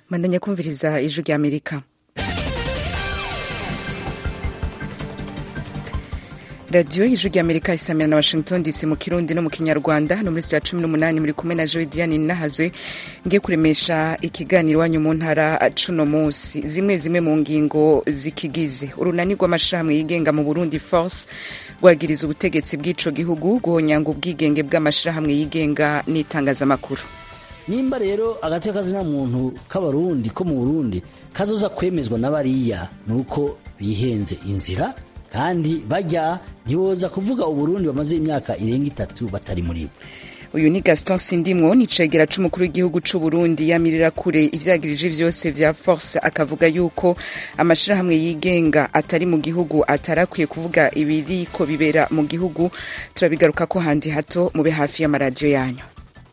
mandanya kumviriza ijwi rya amerika radiyo y'ijwi rya amerika isamira na washington dc mu kirundi no mu kinyarwanda hano muri ya cumi n'umunani muri kumwe na joe diane nahazwe ngiye kuremesha ikiganiro iwanyu mu ntara cuno munsi zimwe zimwe mu ngingo zikigize urunani rw'amashirahamwe yigenga mu burundi force rwagiriza ubutegetsi bw'ico gihugu guhonyanga ubwigenge bw'amashirahamwe yigenga n'itangazamakuru nimba rero agace kazina muntu k'abarundi ko mu burundi kazoza kwemezwa n'abariya ni uko bihenze inzira kandi bajya ntiboza kuvuga uburundi bamaze imyaka irenga itatu batari muri bo uyu ni gaston sindimwo ni cegera c'umukuru w'igihugu c'uburundi yamirira kure ivyagirije vyose vya force akavuga yuko amashirahamwe yigenga atari mu gihugu atarakwiye kuvuga ibiriko bibera mu gihugu turabigaruka ko handi hato mube hafi y'amaradiyo yanyu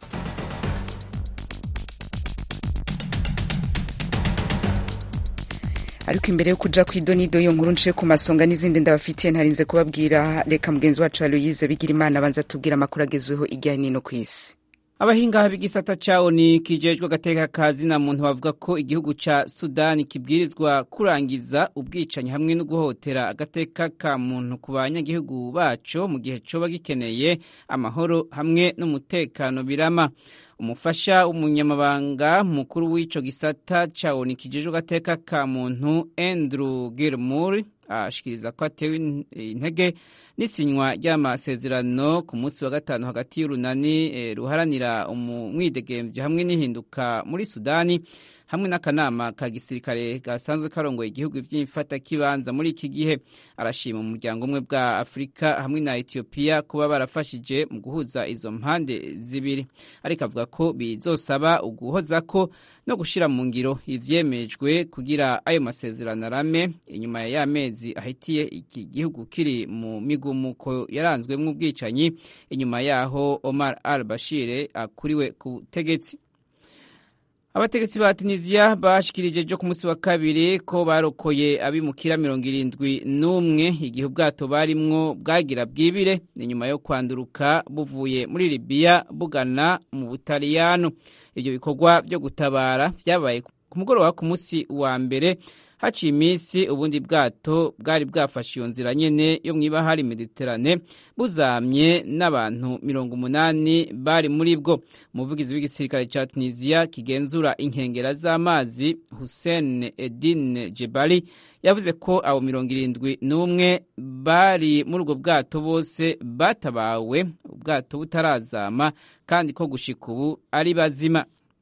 ariko imbere yo kuja kw'idonido yo nkuru nce ku masonga n'izindi ndabafitiye ntarinze kubabwira reka mugenzi wacu aloyize bigira imana abanza tubwira amakuru agezweho ijyanye n'ino ku isi abahinga b'igisata cawo ni kijejwe agateka kazi na muntu bavuga ko igihugu ca sudani kibwirizwa kurangiza ubwicanyi hamwe no guhotera agateka ka muntu ku banyagihugu baco mu gihe coba gikeneye amahoro hamwe n'umutekano birama umufasha w'umunyamabanga mukuru w'ico gisata cawo ni kijejwe agateka ka muntu andrew gilmore ashikiriza ko atewe intege n'isinywa ry'amasezerano ku munsi wa gatanu hagati y'urunani e, ruharanira umwidegemvyo hamwe n'ihinduka muri sudani hamwe n'akanama ka gisirikare gasanzwe karongoye igihugu vy'imfata kibanza muri iki gihe arashima umuryango umwe bwa afurika hamwe na etiyopiya kuba barafashije mu guhuza izo mpande zibiri ariko avuga ko bizosaba uguhozako no gushira mu ngiro ivyemejwe kugira ayo masezerano arame inyuma ya y'amezi ahitiye iki gihugu kiri mu migumuko yaranzwemwo ubwicanyi inyuma yaho Omar al-Bashir akuriwe ku butegetsi abategetsi ba tunisiya bashikirije jo ku munsi wa kabiri ko barokoye abimukira mirongo irindwi n'umwe igihe ubwato barimwo bwagira bwibire ni nyuma yo kwanduruka buvuye muri libiya bugana mu butaliyano ibyo bikorwa byo gutabara vyabaye ku mugoroba ku munsi wa mbere haciye iminsi ubundi bwato bwari bwafashe iyo nzira nyene yo mw'ibahari mediterane buzamye n'abantu mirongo umunani bari muri bwo umuvugizi w'igisirikare ca tunisiya kigenzura inkengera z'amazi hussein edin jebali yavuze ko abo mirongo irindwi n'umwe bari muri ubwo bwato bose batabawe ubwato butarazama kandi ko gushika ubu ari bazima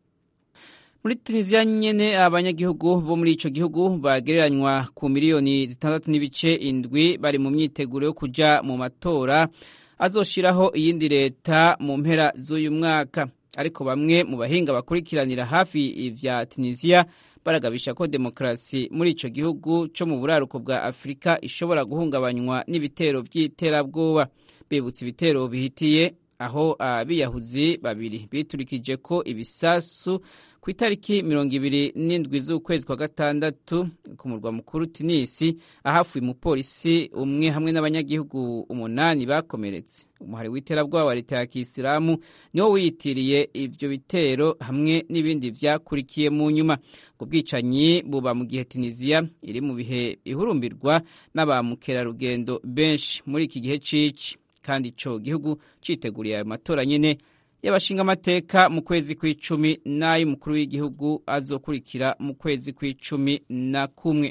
muri tunisiya nyene abanyagihugu bo muri ico gihugu bagereranywa ku miliyoni zitandatu n'ibice indwi bari mu myiteguro yo kuja mu matora azoshiraho iyindi leta mu mpera z'uyu mwaka ariko bamwe mu bahinga bakurikiranira hafi ivya tunisiya baragabisha ko demokarasi muri ico gihugu co mu buraruko bwa afurika ishobora guhungabanywa n'ibitero vy'iterabwoba bibutsa ibitero bihitiye aho abiyahuzi babiri biturikije ko ibisasu ku itariki mirongo ibiri n'indwi z'ukwezi kwa gatandatu ku murwa mukuru tunisi ahafuye umupolisi umwe hamwe n'abanyagihugu umunani bakomeretse umuhari w'iterabwoba wa leta ya kisilamu niwo wiyitiriye ivyo bitero hamwe n'ibindi vyakurikiye mu nyuma ubwo bwicanyi buba mu gihe tunisiya iri mu bihe bihurumbirwa n'abamukerarugendo benshi muri iki gihe cici kandi ico gihugu citeguriye ayo matora nyene y'abashinga amateka mu kwezi kw'icumi n'ay'umukuru w'igihugu azokurikira mu kwezi kw'icumi na kumwe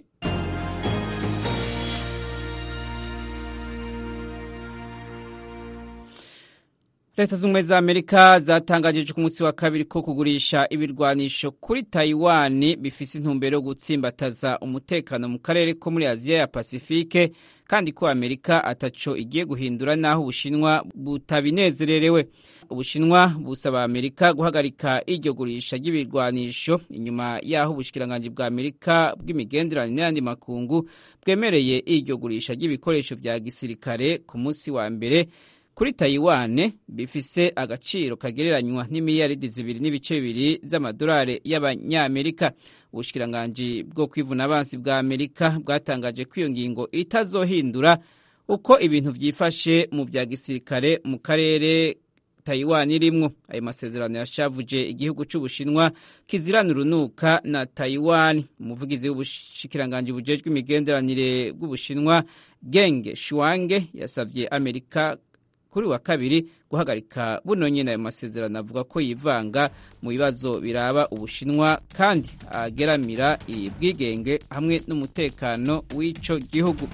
leta z'ubumwe za amerika zatangaje ku munsi wa kabiri ko kugurisha ibirwanisho kuri taiwan bifise intumbero yo gutsimbataza umutekano mu karere ko muri aziya ya pasifike kandi ko amerika ataco igiye guhindura n'aho ubushinwa butabinezererewe ubushinwa busaba amerika guhagarika iryo gurisha ry'ibirwanisho inyuma y'aho ubushikiranganji bwa amerika bw'imigenderanire n'ayandi makungu bwemereye iryo gurisha ry'ibikoresho vya gisirikare ku munsi wa mbere kuri Taiwan bifise agaciro kagereranywa n'imiliyaridi zibiri n'ibice bibiri z'amadolari y'abanyamerika ubushikiranganji bwo kwivuna abansi bwa amerika bwatangaje ko iyo ngingo itazohindura uko ibintu vyifashe mu vya gisirikare mu karere Taiwan irimwo ayo masezerano yashavuje igihugu c'Ubushinwa kizirana urunuka na Taiwan umuvugizi w'ubushikiranganje bujejwe imigenderanire bw'Ubushinwa Geng Shuange yasavye Amerika kuri wa kabiri guhagarika buno nyene ayo masezerano avuga ko yivanga mu bibazo biraba Ubushinwa kandi ageramira ibwigenge hamwe n'umutekano w'ico gihugu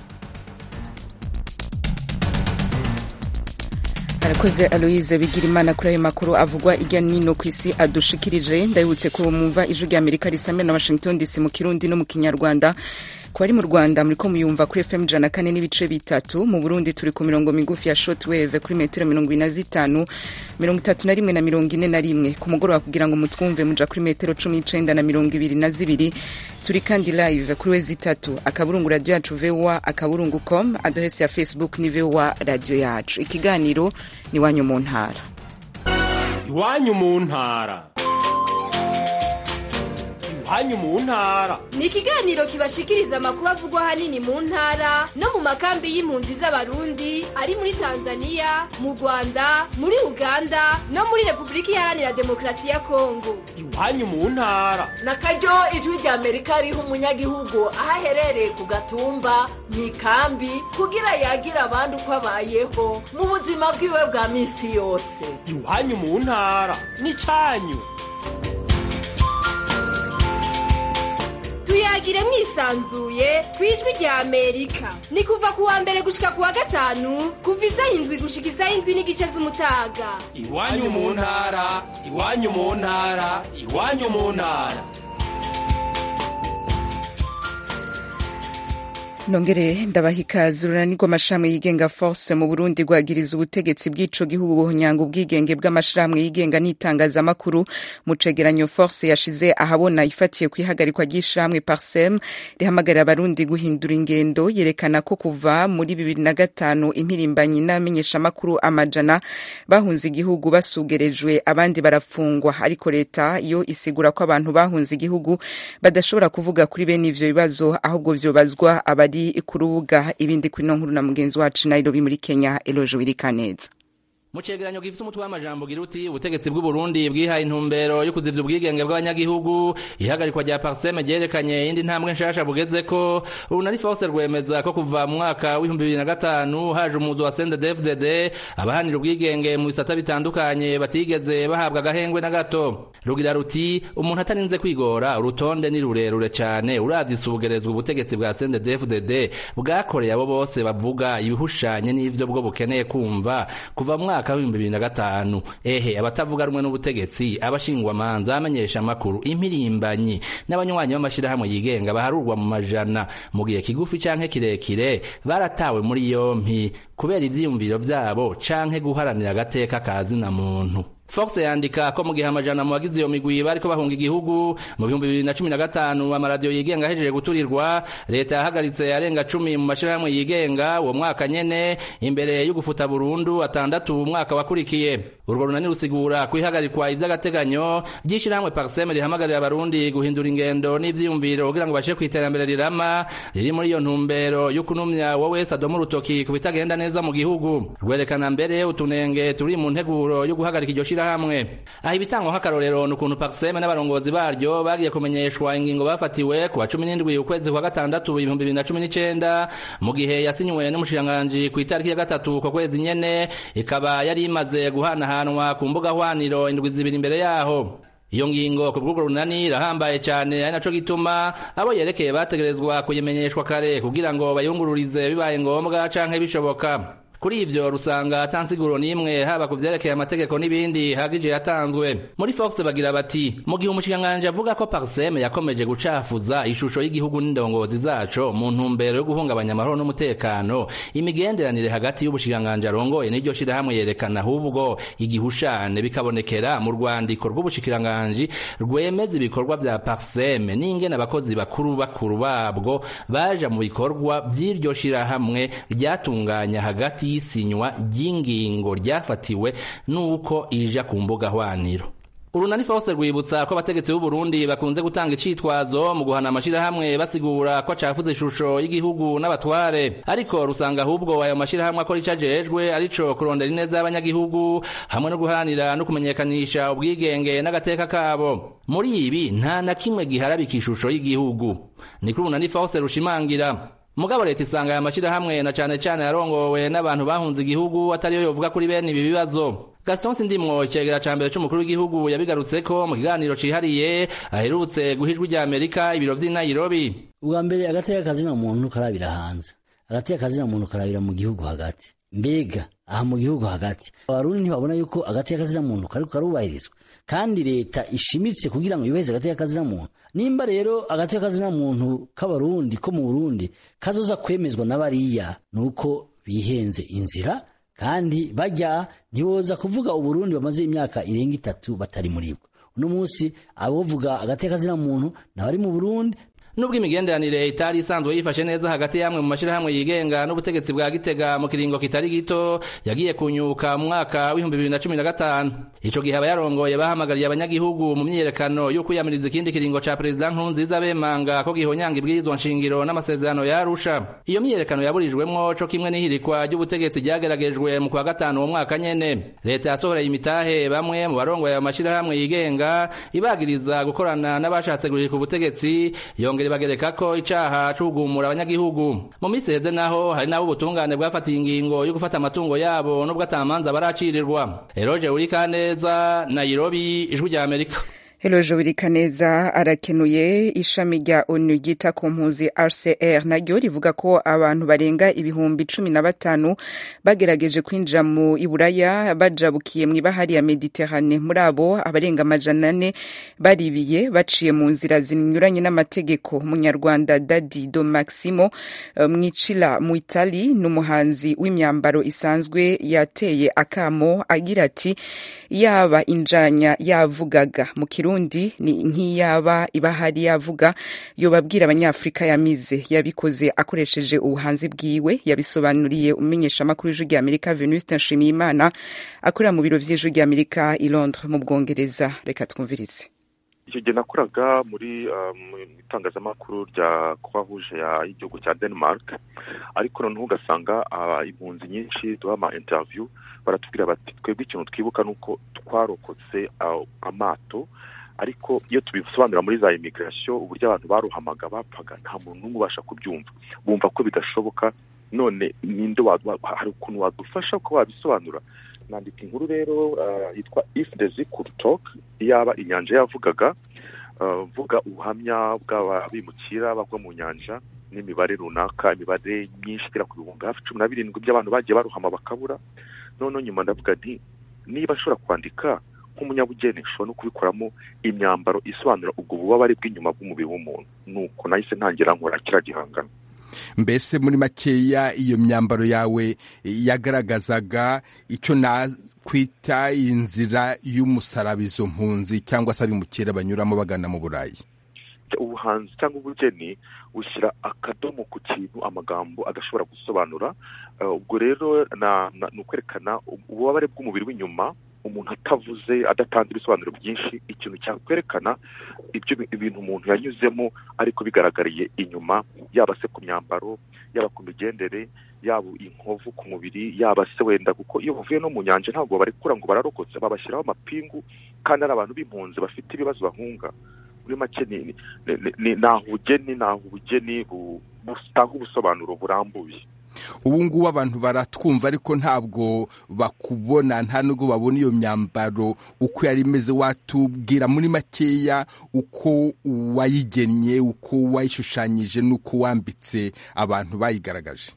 arakoze aloise bigira imana kuri ayo makuru avugwa irya nino ku isi adushikirije ndabibutse ko mumva ijwi rya amerika risamira na washington dc mu kirundi no mu kinyarwanda ku bari mu rwanda muriko muyumva kuri fm ijana na kane n'ibice bitatu mu burundi turi ku mirongo migufi ya shortwave kuri metero mirongo ine na zitanu mirongo itatu na rimwe na mirongo ine na rimwe ku mugoroba kugira ngo mutwumve muja kuri metero cumi n'icenda na mirongo ibiri na zibiri turi kandi live kuri wezi itatu akaburungu radio yacu voa akaburungu com adresi ya facebook ni voa radio yacu ikiganiro ni iwanyu mu ntara iwanyu mu ntara iwanyu mu ntara ni ikiganiro kibashikiriza amakuru avugwa ahanini mu ntara no mu makambi y'impunzi z'abarundi ari muri tanzania mu rwanda muri uganda no muri repubulika iharanira demokarasi ya kongo iwanyu mu ntara na karyo ijwi rya amerika riha umunyagihugu aho aherereye ku gatumba mu ikambi kugira yagira abandi uko abayeho mu buzima bwiwe bwa minsi yose iwanyu mu ntara n'icanyu tuyagire mwisanzuye ku ijwi rya amerika ni kuva ku wa mbere gushika ku wa gatanu kuva isaha indwi gushika isaha indwi n'igice z'umutaga iwanyu mu ntara iwanyu mu ntara iwanyu mu ntara nongere ndabaha ikaze urunanirwa amashirahamwe yigenga force mu burundi rwagiriza ubutegetsi bw'ico gihugu buhonyanga ubwigenge bw'amashirahamwe yigenga n'itangazamakuru mu cegeranyo force yashize ahabona ifatiye ku ihagarikwa ry'ishirahamwe parsem rihamagarira abarundi guhindura ingendo yerekana ko kuva muri bibiri na gatanu impirimbanyi n'abamenyeshamakuru amajana bahunze igihugu basugerejwe abandi barafungwa ariko leta yo isigura ko abantu bahunze igihugu badashobora kuvuga kuri bene ivyo bibazo ahubwo vyobazwa abari ku rubuga ibindi kuri no nkuru na mugenzi wacu Nairobi muri Kenya Eloje Wirikaneza mu cegeranyo gifite umutwe w'amajambo gira uti ubutegetsi bw'u Burundi bwihaye intumbero yo kuzivya ubwigenge bw'abanyagihugu ihagarikwa rya parseme ryerekanye indi ntambwe nshasha bugezeko urunari force rwemeza ko kuva mu mwaka w'ibihumbi bibiri na gatanu haje umuzo wa CNDD-FDD abahanira ubwigenge mu bisata bitandukanye batigeze bahabwa agahengwe na gato rugira ruti umuntu atarinze kwigora urutonde ni rurerure cane uravye isubugerezwa ubutegetsi bwa CNDD-FDD bwakoreye abo bose bavuga ibihushanye n'ivyo bwo bukeneye kumva kuva mu mwaka w'ibihumbi bibiri na gatanu ehe abatavuga rumwe n'ubutegetsi abashingwamanza abamenyesha amakuru impirimbanyi n'abanywanyi b'amashirahamwe yigenga baharurwa mu majana mu gihe kigufi canke kirekire baratawe muri yompi kubera ivyiyumviro vyabo canke guharanira agateka ka zina muntu Fox yandika ko mu gihe amajana mu bagize iyo migwi bariko bahunga igihugu mu bihumbi bibiri na cumi na gatanu amaradiyo yigenga ahejeje guturirwa leta yahagaritse arenga cumi mu mashirahamwe yigenga uwo mwaka nyene imbere yo gufuta burundu atandatu umwaka wakurikiye urwo runani rusigura kwihagarikwa ivy'agateganyo ry'ishirahamwe parseme rihamagarira abarundi guhindura ingendo n'ivyiyumviro kugira ngo bashe kw'iterambere rirama riri muri iyo ntumbero yo kunumya wo wese adoma urutoki ku bitagenda neza mu gihugu rwerekana mbere utunenge turi mu nteguro yo guhagarika iryo hamwe aha ibitangwa nk'akarorero ni ukuntu parseme n'abarongozi baryo bagiye kumenyeshwa ingingo bafatiwe ku wa cumi n'indwi ukwezi kwa gatandatu ibihumbi bibiri na cumi n'icenda mu gihe yasinywe n'umushikiranganji ku itariki ya gatatu uko kwezi nyene ikaba yari imaze guhanahanwa ku mbuga hwaniro indwi zibiri imbere yaho iyo ngingo ku bw'urwo runani irahambaye cyane ari naco gituma abo yerekeye bategerezwa kuyimenyeshwa kare kugira ngo bayungururize bibaye ngombwa canke bishoboka kuri ivyo rusanga atansiguro n'imwe haba ku vyerekeye amategeko n'ibindi hagije yatanzwe muri fox bagira bati mu gihe umushikiranganji avuga ko parseme yakomeje gucafuza ishusho y'igihugu n'indongozi zaco mu ntumbero yo guhungabanya amahoro n'umutekano imigenderanire hagati y'ubushikiranganji arongoye n'iryo shirahamwe yerekana ahubwo igihushane bikabonekera mu rwandiko rw'ubushikiranganji rwemeza ibikorwa vya parseme n'ingene abakozi bakuru bakuru babwo baja mu bikorwa vy'iryo shirahamwe ryatunganya hagati y'isinywa ry'ingingo ryafatiwe n'uko ija ku mbuga hwaniro urunani fose rwibutsa ko abategetsi b'u Burundi bakunze gutanga icitwazo mu guhana amashirahamwe basigura ko acafuze ishusho y'igihugu n'abatware ariko rusanga ahubwo ayo mashirahamwe akora ico ajejwe arico kurondera ineza y'abanyagihugu hamwe no guharanira no kumenyekanisha ubwigenge n'agateka kabo muri ibi nta na kimwe giharabika ishusho y'igihugu ni kuri urunani fose rushimangira mugabo leta isanga aya mashirahamwe na cane cane yarongowe n'abantu bahunze igihugu atariyo yovuga kuri bene ibi bibazo Gaston Sindimwo icegera ca mbere c'umukuru w'igihugu yabigarutseko mu kiganiro cihariye aherutse guhijwa rya Amerika ibiro vy'i Nairobi ubwa mbere agateka kazina muntu karabira hanze agateka kazina muntu karabira mu gihugu hagati mbega aha mu gihugu hagati abarundi ntibabona yuko agateka kazina muntu kariko karubahirizwa kandi leta ishimitse kugira ngo yubahirize agateka kazina muntu nimba rero agateka kazina muntu k'abarundi ko mu Burundi kazoza kwemezwa n'abariya nuko bihenze inzira kandi bajya ntiboza kuvuga uburundi bamaze imyaka irenga itatu batari muri bwo uno munsi abovuga agateka kazina muntu nabari mu burundi nubwo imigenderanire itari isanzwe yifashe neza hagati y'amwe mu mashirahamwe yigenga n'ubutegetsi bwa gitega mu kiringo kitari gito yagiye kunyuka mu mwaka w'ibihumbi bibiri na cumi na gatanu ico gihe abayarongoye bahamagariye abanyagihugu mu myiyerekano yo kwiyamiriza ikindi kiringo ca perezida nkurunziza bemanga ko gihonyanga ibwirizwa nshingiro n'amasezerano ya arusha iyo myiyerekano yaburijwemwo co kimwe n'ihirikwa ry'ubutegetsi ryageragejwe mu kwa gatanu uwo mwaka nyene leta yasohoreye imitahe bamwe mu barongoye ayo mashirahamwe yigenga ibagiriza gukorana n'abashatse guhirika ubutegetsi yongera bagereka ko icaha c'ugumura abanyagihugu mu minsi heze naho hari nabo ubutungane bwafatiye ingingo yo gufata amatungo yabo nubwo atamanza baracirirwa eroje urikaneza nairobi ijwi rya amerika Eloje Wirikaneza arakenuye ishami rya ONU ryita ku mpuzi RCR naryo rivuga ko abantu barenga ibihumbi cumi na batanu bagerageje kwinjira mu Iburaya bajabukiye mu ibahari ya Mediterane muri abo abarenga amajana ane baribiye baciye mu nzira zinyuranye n'amategeko munyarwanda Dadi Do Maximo mwicila mu Itali n'umuhanzi w'imyambaro isanzwe yateye akamo agira ati yaba injanya yavugaga mu kirundi ni nk'iyaba ibahari yavuga yobabwira abanyafurika yamize yabikoze akoresheje ubuhanzi bwiwe yabisobanuriye umenyesha amakuru y'ijwi rya amerika venuste nshimiyimana akorera mu biro vy'ijwi rya amerika i londres mu bwongereza reka twumvirize icyo gihe nakoraga muri mu itangazamakuru rya croix y'igihugu cya denmark ariko noneho ugasanga impunzi nyinshi duha ama interview baratubwira bati twebwe ikintu twibuka ni uko twarokotse amato ariko iyo tubisobanura muri za imigirasiyo uburyo abantu baruhamaga bapfaga nta muntu n'umwe ubasha kubyumva bumva ko bidashoboka none ninde hari ukuntu wadufasha ko wabisobanura nandika inkuru rero yitwa if the sea could talk iyaba inyanja yavugaga mvuga ubuhamya bw'abimukira bagwa mu nyanja n'imibare runaka imibare myinshi igera ku bihumbi hafi cumi na birindwi by'abantu bagiye baruhama bakabura noneho nyuma ndavuga nti niba ashobora kwandika nk'umunyabugeni nshobora no kubikoramo imyambaro isobanura ubwo bubabare bw'inyuma bw'umubiri w'umuntu nuko nahise ntangira nkora kiriya gihangano mbese muri makeya iyo myambaro yawe yagaragazaga icyo nakwita inzira y'umusaraba izo mpunzi cyangwa se abimukira banyuramo bagana mu burayi ubuhanzi cyangwa ubugeni bushyira akadomo ku kintu amagambo adashobora gusobanura ubwo rero ni ukwerekana ububabare bw'umubiri w'inyuma umuntu atavuze adatanze ibisobanuro byinshi ikintu cyakwerekana ibyo ibintu umuntu yanyuzemo ariko bigaragariye inyuma yaba se ku myambaro yaba ku migendere yaba inkovu ku mubiri yaba se wenda kuko iyo bavuye no mu nyanja ntabwo barekura ngo bararokotse babashyiraho amapingu kandi ari abantu b'impunzi bafite ibibazo bahunga muri make ni aho ubugeni ni aho ubugeni butanga ubusobanuro burambuye ubu ngubu abantu baratwumva ariko ntabwo bakubona nta nubwo babona iyo myambaro uko yari imeze watubwira muri makeya uko wayigennye uko wayishushanyije n'uko wambitse abantu bayigaragaje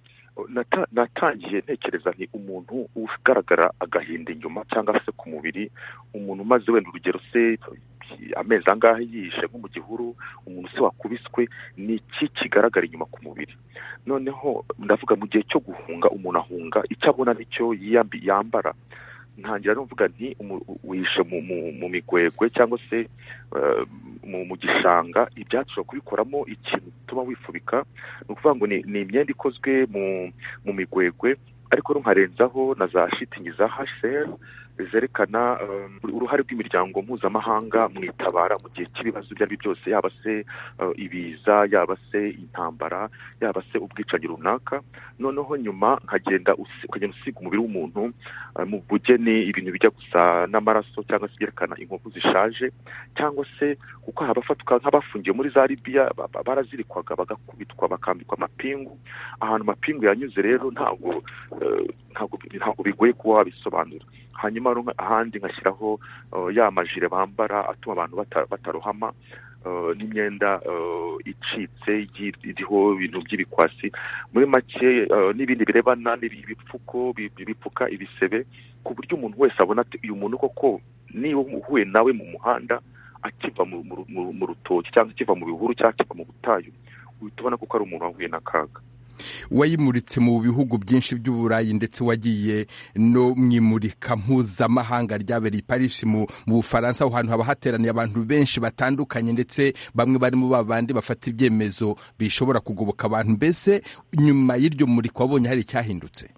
natangiye ntekereza ni umuntu ugaragara agahinda inyuma cyangwa se ku mubiri umuntu umaze wenda urugero se amezi angahe yihishe nko mu gihuru umuntu se wakubiswe ni iki kigaragara inyuma ku mubiri noneho ndavuga mu gihe cyo guhunga umuntu ahunga icyo abona nicyo yambara ntangira n'uvuga nti wihishe mu migwegwe cyangwa se mu gishanga ibyatsi ushobora kubikoramo ikintu gituma wifubika ni ukuvuga ngo ni imyenda ikozwe mu migwegwe ariko nkarenzaho na za shitingi za hasheri zerekana uruhare rw'imiryango mpuzamahanga mu itabara mu gihe cy'ibibazo ibyo ari byo byose yaba se ibiza yaba se intambara yaba se ubwicanyi runaka noneho nyuma nkagenda ukagenda usiga umubiri w'umuntu mu bugeni ibintu bijya gusa n'amaraso cyangwa se byerekana inkovu zishaje cyangwa se kuko abafatwa nk'abafungiwe muri za libiya barazirikwaga bagakubitwa bakambikwa amapingu ahantu amapingu yanyuze rero ntabwo ntabwo bigoye kuba wabisobanura hanyuma ahandi ngashyiraho ya majire bambara atuma abantu batarohama n'imyenda icitse iriho ibintu by'ibikwasi muri make n'ibindi birebana ibipfuko bipfuka ibisebe ku buryo umuntu wese abona uyu muntu koko niba uhuye nawe mu muhanda akiva mu rutoki cyangwa akiva mu bihuru cyangwa akiva mu butayu uhita ubona ko ari umuntu wahuye n'akaga wayimuritse mu bihugu byinshi by'uburayi ndetse wagiye no mu imurika mpuzamahanga ryabereye i Paris mu bufaransa aho hantu haba hateraniye abantu benshi batandukanye ndetse bamwe barimo babandi bafata ibyemezo bishobora kugoboka abantu mbese nyuma y'iryo murika wabonye hari icyahindutse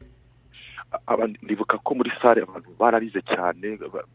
ndibuka ko muri sare abantu bararize cyane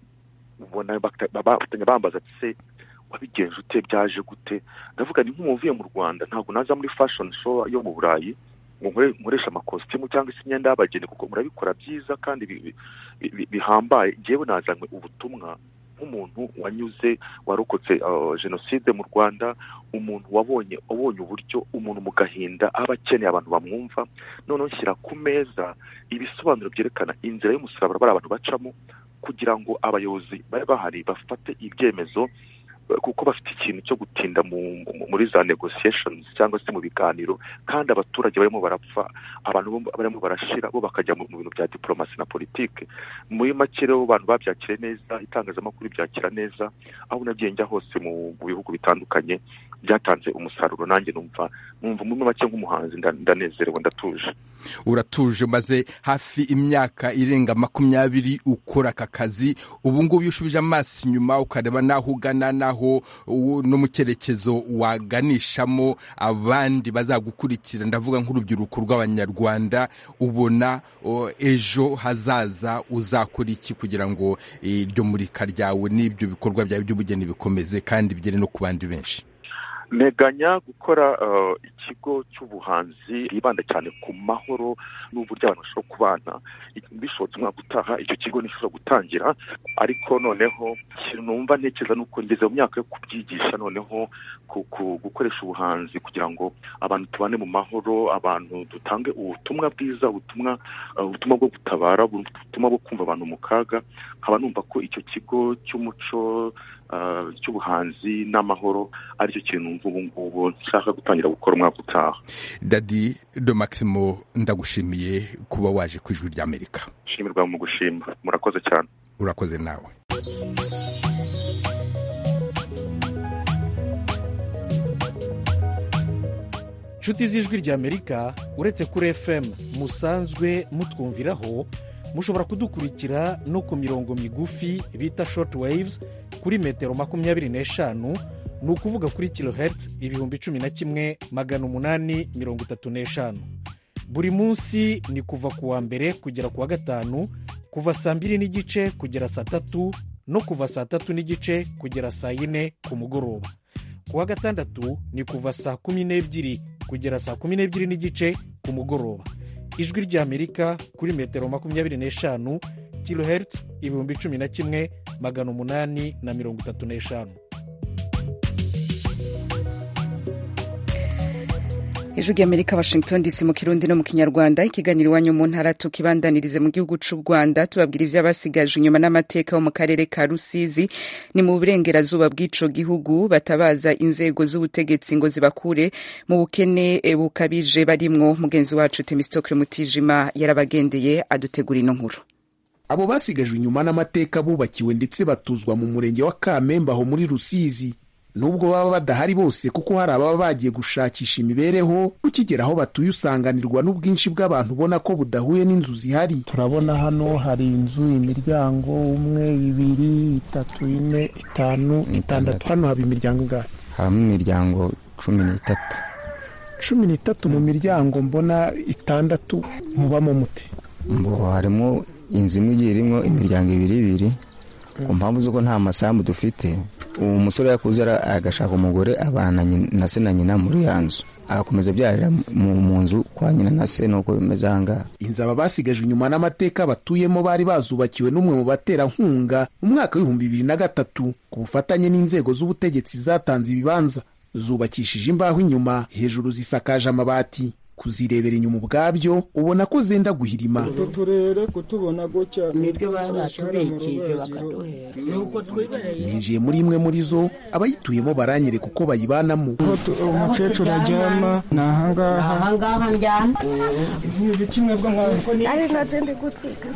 ubona bambaza se wabigenje ute byaje gute ndavuga ni nk'umuvuye mu rwanda ntabwo naza muri fashion show yo mu burayi ngo nkoreshe amakositimu cyangwa se imyenda y'abageni kuko murabikora byiza kandi bihambaye ngewe nazanywe ubutumwa nk'umuntu wanyuze warokotse jenoside mu rwanda umuntu wabonye wabonye uburyo umuntu mu gahinda aba akeneye abantu bamwumva noneho nshyira ku meza ibisobanuro byerekana inzira y'umusaraba bari abantu bacamo kugira ngo abayobozi bari bahari bafate ibyemezo kuko bafite ikintu cyo gutinda muri za negotiations cyangwa se mu biganiro kandi abaturage barimo barapfa abantu barimo barashira bo bakajya mu bintu bya diplomasi na politike muri make rero abantu babyakire neza itangazamakuru byakira neza aho nagiye njya hose mu bihugu bitandukanye byatanze umusaruro nanjye numva numva muri make nk'umuhanzi ndanezerewe ndatuje uratuje maze hafi imyaka irenga makumyabiri ukora aka kazi ubu ngubu iyo ushubije amaso inyuma ukareba n'aho ugana n'aho no mu cyerekezo waganishamo abandi bazagukurikira ndavuga nk'urubyiruko rw'abanyarwanda ubona ejo hazaza uzakora iki kugira ngo iryo murika ryawe n'ibyo bikorwa byawe by'ubugeni bikomeze kandi bigere no ku bandi benshi nteganya gukora ikigo cy'ubuhanzi bwibanda cyane ku mahoro n'uburyo abantu bashobora kubana bishobotse umwaka utaha icyo kigo nishobora gutangira ariko noneho ikintu numva ntekereza ni uko ngeze mu myaka yo kubyigisha noneho gukoresha ubuhanzi kugira ngo abantu tubane mu mahoro abantu dutange ubutumwa bwiza ubutumwa ubutumwa bwo gutabara ubutumwa bwo kumva abantu mu kaga nkaba numva ko icyo kigo cy'umuco cy'ubuhanzi n'amahoro aricyo kintu numva ubu ngubu nshaka gutangira gukora umwaka utaha dadi do maximo ndagushimiye kuba waje ku ijwi ry'amerika shimirwa mu gushima murakoze cyane urakoze nawe inshuti z'ijwi ry'amerika uretse kuri fm musanzwe mutwumviraho mushobora kudukurikira no ku mirongo migufi bita short waves kuri metero makumyabiri n'eshanu ni ukuvuga kuri kilohertz ibihumbi cumi na kimwe magana umunani mirongo itatu n'eshanu buri munsi ni kuva ku wa mbere kugera ku wa gatanu kuva saa mbiri n'igice kugera saa tatu no kuva saa tatu n'igice kugera saa yine ku mugoroba ku wa gatandatu ni kuva saa kumi n'ebyiri kugera saa kumi n'ebyiri n'igice ku mugoroba ijwi ry'amerika kuri metero makumyabiri n'eshanu kilohertz ibihumbi cumi na kimwe magana umunani na mirongo itatu n'eshanu ijwi ry'amerika washington dc mu kirundi no mu kinyarwanda ikiganiro iwanyu mu ntara tukibandanirize mu gihugu cy'u rwanda tubabwira iby'abasigaje inyuma n'amateka bo mu karere ka rusizi ni mu burengerazuba bw'ico gihugu batabaza inzego z'ubutegetsi ngo zibakure mu bukene bukabije barimwo mugenzi wacu temistokle mutijima yarabagendeye adutegura ino nkuru abo basigajwe inyuma n'amateka bubakiwe ndetse batuzwa mu murenge wa kamembe aho muri rusizi nubwo baba badahari bose kuko hari ababa bagiye gushakisha imibereho ukigera aho batuye usanganirwa n'ubwinshi bw'abantu ubona ko budahuye n'inzu zihari turabona hano hari inzu imiryango umwe ibiri itatu ine itanu itandatu hano haba imiryango ingahe habamo imiryango cumi n'itatu cumi n'itatu mu miryango mbona itandatu mubamo mute ngo harimo inzu imwe igiye irimo imiryango ibiri ibiri ku mpamvu z'uko nta masambu dufite uwo musore yakuze agashaka umugore abana na se na nyina muri ya nzu agakomeza abyarira mu nzu kwa nyina na se nuko bimeze ahangaha inzu aba basigajwe inyuma n'amateka batuyemo bari bazubakiwe n'umwe mu baterankunga mu mwaka w'ibihumbi bibiri na gatatu ku bufatanye n'inzego z'ubutegetsi zatanze ibibanza zubakishije imbaho inyuma hejuru zisakaje amabati kuzirebera inyuma ubwabyo ubona ko zenda guhirima utu turere kutubona gutya nibyo baba batubikije bakaduhera nuko twibereye ninjiye muri imwe muri zo abayituyemo baranyereka uko bayibanamo umukecuru aryama ni ahangaha ahangaha ndyama ibi kimwe bwo nkaho ari nazo ndi gutwika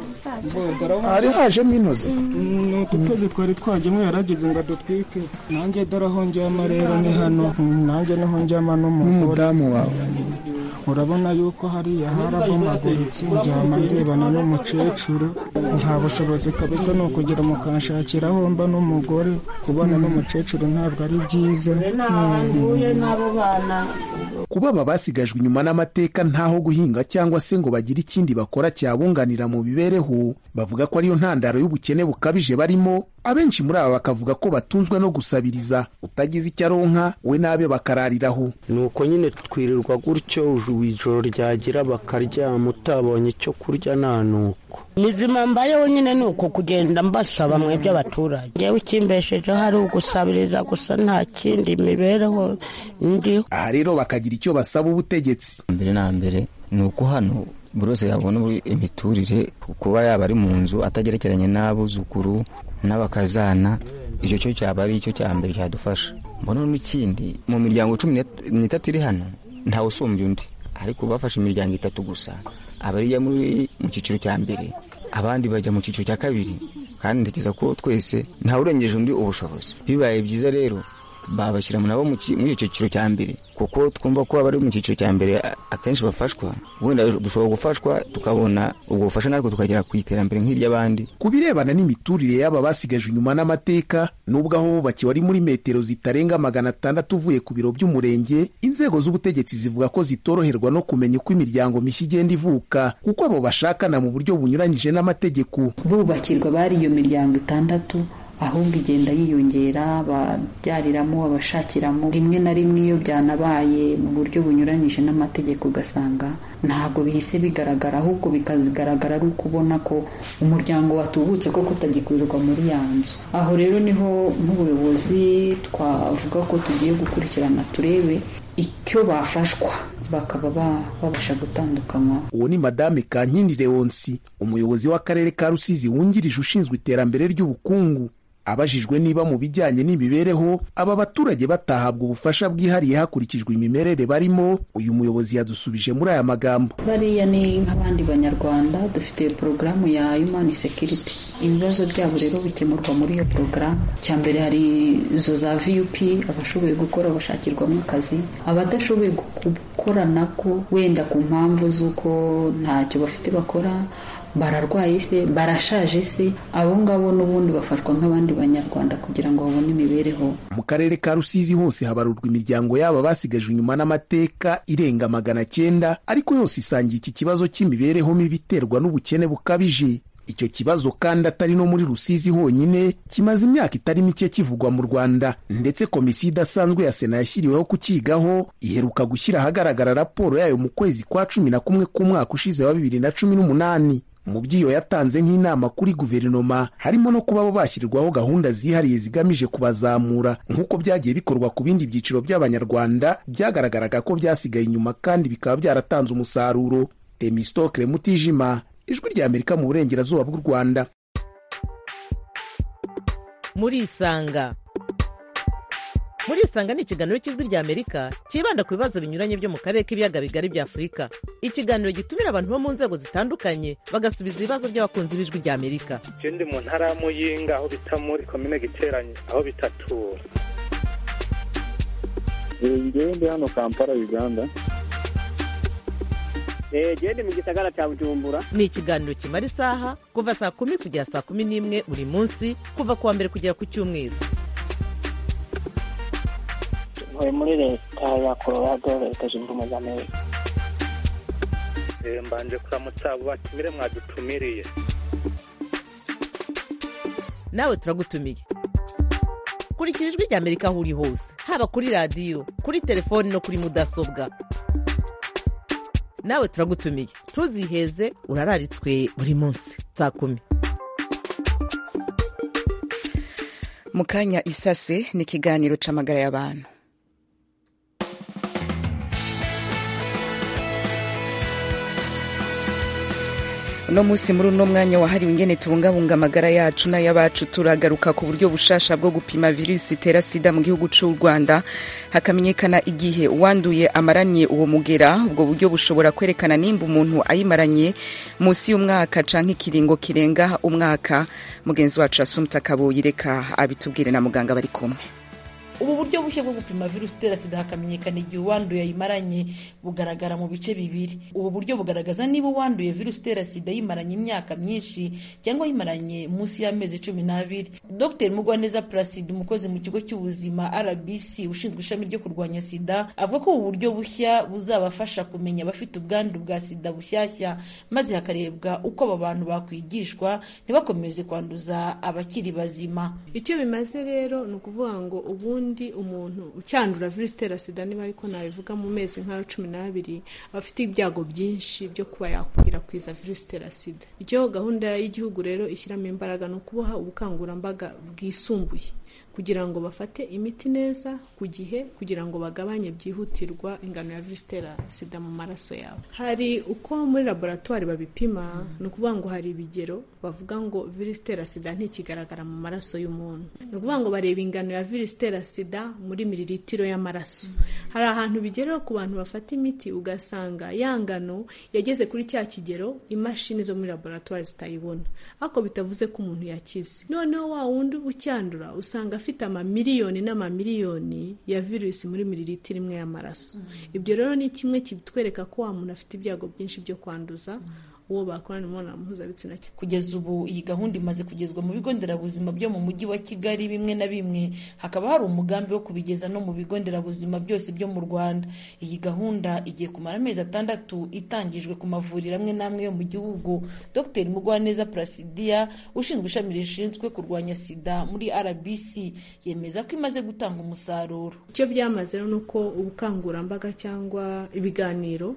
hari hajemo intozi ni utu twezi twari twajyemo yarageze ngo adutwike nanjye dore aho njyama rero ni hano nanjye niho njyama n'umudamu wawe urabona yuko hariya harabomaguritse njyama ndebana n'umukecuru nta bushobozi kabisa ni ukugira mukanshakira aho mba n'umugore kubona n'umukecuru ntabwo ari byiza ntahuye n'abo bana kuba aba basigajwe inyuma n'amateka ntaho guhinga cyangwa se ngo bagire ikindi bakora cyabunganira mu mibereho bavuga ko ariyo ntandaro y'ubukene bukabije barimo abenshi muri aba bakavuga ko batunzwe no gusabiriza utagize icyo aronka we n'abe bakarariraho ni uko nyine twirirwa gutyo ijoro ryagira bakaryama utabonye icyo kurya nta nuko nizima mbayeho nyine ni uko kugenda mbasaba mwebwe abaturage ngewe ikimbeshejeho ari ugusabiriza gusa nta kindi mibereho ndiho aha rero bakagira icyo basaba ubutegetsi mbere na mbere ni uko hano buri wese yabona imiturire kuba yaba ari mu nzu atagerekeranye n'abuzukuru n'abakazana icyo cyo cyaba ari icyo cya mbere cyadufasha mbona n'ikindi mu miryango cumi n'itatu iri hano ntawe usumbya undi ariko bafashe imiryango itatu gusa abariya muri mu cyiciro cya mbere abandi bajya mu cyiciro cya kabiri kandi ntekereza ko twese ntawe urengeje undi ubushobozi bibaye byiza rero babashyira nabo muri icyo cyiciro cya mbere kuko twumva ko abari mu cyiciro cya mbere akenshi bafashwa wenda dushobora gufashwa tukabona ubwo bufasha natwe tukagera ku iterambere nk'iry'abandi ku birebana n'imiturire y'aba basigajwe inyuma n'amateka nubwo aho bubakiwe ari muri metero zitarenga magana atandatu uvuye ku biro by'umurenge inzego z'ubutegetsi zivuga ko zitoroherwa no kumenya uko imiryango mishya igenda ivuka kuko abo bashakana mu buryo bunyuranyije n'amategeko bubakirwa bari iyo miryango itandatu ahubwo igenda yiyongera ababyariramo abashakiramo rimwe na rimwe iyo byanabaye mu buryo bunyuranyije n'amategeko ugasanga ntabwo bihise bigaragara ahubwo bikagaragara ari uko ubona ko umuryango watubutse ko kutagikorerwa muri ya nzu aho rero niho nk'ubuyobozi twavuga ko tugiye gukurikirana turebe icyo bafashwa bakaba babasha gutandukanywa uwo ni madame kankindi leonsi umuyobozi w'akarere ka rusizi wungirije ushinzwe iterambere ry'ubukungu abajijwe niba mu bijyanye n'imibereho aba baturage batahabwa ubufasha bwihariye hakurikijwe imimerere barimo uyu muyobozi yadusubije muri aya magambo bariya ni nk'abandi banyarwanda dufite porogaramu ya human security ibibazo byabo rero bikemurwa muri iyo porogaramu cya mbere hari izo za vup abashoboye gukora bashakirwamo akazi abadashoboye gukora nabwo wenda ku mpamvu z'uko ntacyo bafite bakora bararwaye se barashaje se abo ngabo n'ubundi bafashwa nk'abandi banyarwanda kugira ngo babone imibereho mu karere ka rusizi hose habarurwa imiryango yabo basigajwe inyuma n'amateka irenga magana cyenda ariko yose isangiye iki kibazo cy'imibereho mibi iterwa n'ubukene bukabije icyo kibazo kandi atari no muri rusizi honyine kimaze imyaka itari mike kivugwa mu rwanda ndetse komisiyo idasanzwe ya sena yashyiriweho kukigaho iheruka gushyira ahagaragara raporo yayo mu kwezi kwa cumi na kumwe k'umwaka ushize wa bibiri na cumi n'umunani mu by'iyo yatanze nk'inama kuri guverinoma harimo no kuba bo bashyirwaho gahunda zihariye zigamije kubazamura nk'uko byagiye bikorwa ku bindi byiciro by'abanyarwanda byagaragaraga ko byasigaye inyuma kandi bikaba byaratanze umusaruro temistokle mutijima ijwi rya amerika mu burengerazuba bw'u rwanda murisanga murisanga ni ikiganiro cy'ijwi rya amerika cyibanda ku bibazo binyuranye byo mu karere k'ibiyaga bigari bya afurika ikiganiro gitumira abantu bo mu nzego zitandukanye bagasubiza ibibazo by'abakunzi b'ijwi rya amerika icyo ndi mu ntara ya muyinga aho bita muri komine giteranye aho bitatura ngewe ndi hano kampala uganda genda mu gisagara cya bujumbura ni ikiganiro kimara isaha kuva saa kumi kugera saa kumi n'imwe buri munsi kuva ku wa mbere kugera ku cyumweru ntuye muri leta ya colorado leta zunze ubumwe za amerika Eh, mbanje kuramutsa abo batumire mwadutumiriye nawe turagutumiye kurikira ijwi rya amerika aho uri hose haba kuri radiyo kuri telefoni no kuri mudasobwa nawe turagutumiye ntuziheze urararitswe buri munsi saa kumi mu kanya isase ni ikiganiro c'amagara y'abantu uno munsi muri uno mwanya wahariwe ingene tubungabunga amagara yacu n'ay'abacu turagaruka ku buryo bushasha bwo gupima virusi itera sida mu gihugu c'u rwanda hakamenyekana igihe uwanduye amaranye uwo mugera ubwo buryo bushobora kwerekana nimba umuntu ayimaranye munsi y'umwaka canke ikiringo kirenga umwaka mugenzi wacu asumta kabuyi reka abitubwire na muganga bari kumwe ubu buryo bushya bwo gupima virusi itera sida hakamenyekana igihe uwanduye ayimaranye bugaragara mu bice bibiri ubu buryo bugaragaza niba uwanduye virusi itera sida yimaranye imyaka myinshi cyangwa yimaranye munsi y'amezi cumi n'abiri dr mugwaneza placide umukozi mu kigo cy'ubuzima rbc ushinzwe ishami ryo kurwanya sida avuga ko ubu buryo bushya buzabafasha kumenya abafite ubwandu bwa sida bushyashya maze hakarebwa uko aba bantu bakwigishwa ntibakomeze kwanduza abakiri bazima icyo bimaze rero ni ukuvuga ngo ubundi umuntu ucyandura virusi itera sida niba ariko nabivuga mu mezi nk'ayo cumi n'abiri aba afite ibyago byinshi byo kuba yakwirakwiza virusi itera sida icyo gahunda y'igihugu rero ishyiramo imbaraga ni ukuboha ubukangurambaga bwisumbuye kugira ngo bafate imiti neza ku gihe kugira ngo bagabanye byihutirwa ingano ya virusi itera sida mu maraso yabo hari uko muri laboratwari babipima ni ukuvuga ngo hari ibigero bavuga ngo virusi itera sida ntikigaragara mu maraso y'umuntu ni ukuvuga ngo bareba ingano ya virusi itera sida muri miliritiro y'amaraso hari ahantu bigerera ku bantu bafata imiti ugasanga ya ngano yageze kuri cya kigero imashini zo muri laboratwari zitayibona ariko bitavuze ko umuntu yakize noneho wa wundi ucyandura usanga afite amamiliyoni n'amamiliyoni ya virusi muri miliritiro imwe y'amaraso ibyo rero ni kimwe kitwereka ko wa muntu afite ibyago byinshi byo kwanduza uwo bakorana imibonano mpuzabitsina kugeza ubu iyi gahunda imaze kugezwa mu bigo nderabuzima byo mu mujyi wa kigali bimwe na bimwe hakaba hari umugambi wo kubigeza no mu bigo nderabuzima byose byo mu rwanda iyi gahunda igiye kumara amezi atandatu itangijwe ku mavuriro amwe n'amwe yo mu gihugu dr mugwaneza placidia ushinzwe ishami rishinzwe kurwanya sida muri rbc yemeza ko imaze gutanga umusaruro icyo byamaze rero ni uko ubukangurambaga cyangwa ibiganiro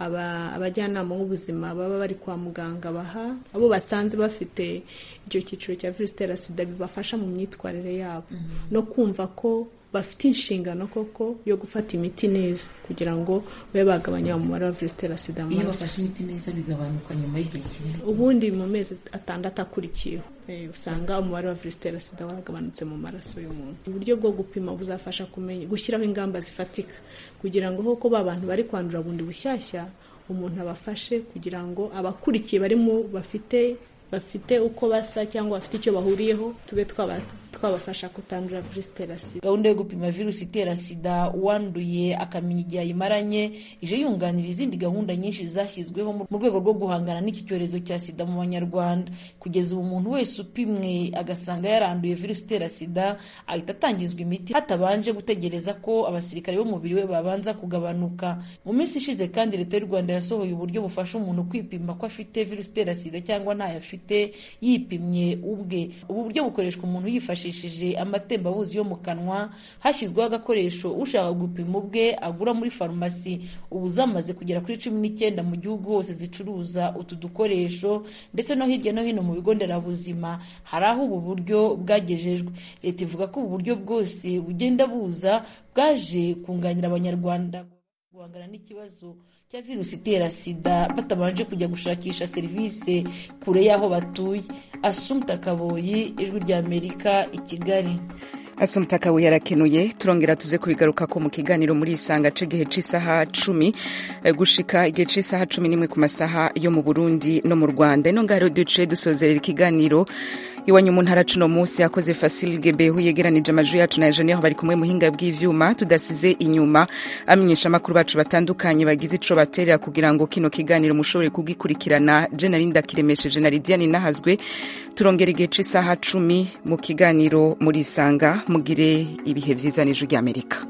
abajyanama b'ubuzima baba bari kwa muganga baha abo basanze bafite icyo cyiciro cya virusi itera sida bibafasha mu myitwarire yabo no kumva ko bafite inshingano koko yo gufata imiti neza kugira ngo babe bagabanya umubare wa virusi itera sida mu iyo maraso bafashe imiti neza bigabanuka nyuma y'igihe kinini ubundi mu mezi atandatu akurikiyeho eh, usanga umubare wa virusi itera sida waragabanutse mu maraso y'umuntu uburyo bwo gupima buzafasha kumenya gushyiraho ingamba zifatika kugira ngo koko ba bantu bari kwandura bundi bushyashya umuntu abafashe kugira ngo abakurikiye barimo bafite bafite uko basa cyangwa bafite icyo bahuriyeho tube twaba- twabafasha kutandura virusi itera sida gahunda yo gupima virusi itera sida uwanduye akamenya igihe ayimaranye ije yunganira izindi gahunda nyinshi zashyizweho mu rwego rwo guhangana n'iki cyorezo cya sida mu banyarwanda kugeza ubu umuntu wese upimwe agasanga yaranduye virusi itera sida ahita atangizwa imiti hatabanje gutegereza ko abasirikare b'umubiri we babanza kugabanuka mu minsi ishize kandi leta y'u rwanda yasohoye uburyo bufasha umuntu kwipima ko afite virusi itera sida cyangwa ntayo afite yipimye ubwe ubu buryo bukoreshwa umuntu yifashishije amatembabuzi yo mu kanwa hashyizweho agakoresho ushaka gupima ubwe agura muri farumasi ubu zamaze kugera kuri cumi n'icyenda mu gihugu hose zicuruza utu dukoresho ndetse no hirya no hino mu bigo nderabuzima hari aho ubu buryo bwagejejwe leta ivuga ko ubu buryo bwose bugenda buza bwaje kunganira abanyarwanda guhangana n'ikibazo cya virusi itera sida batabanje kujya gushakisha serivisi kure y'aho batuye asumta kaboyi ijwi ry'amerika i kigali asumta kabuye arakenuye turongera tuze kubigaruka ko mu kiganiro muri isanga c'igihe c'isaha cumi eh, gushika igihe c'isaha cumi n'imwe ku masaha yo mu burundi no mu rwanda ino ngaho rero duciye dusozerera ikiganiro iwanyu mu ntara cuno munsi yakoze Fasil Gebehu yegeranije amajwi yacu na Eugenie aho bari kumwe muhinga bw'ivyuma tudasize inyuma amenyesha amakuru bacu batandukanye bagize ico baterera kugira ngo kino kiganiro mushobore kugikurikirana je narinda kiremesheje na Lidiane nahazwe turongera igihe c'isaha cumi mu kiganiro muri isanga mugire ibihe vyiza n'ijwi ry'Amerika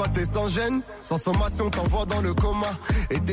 toi t'es sans gêne, sans sommation t'envoie dans le coma. Et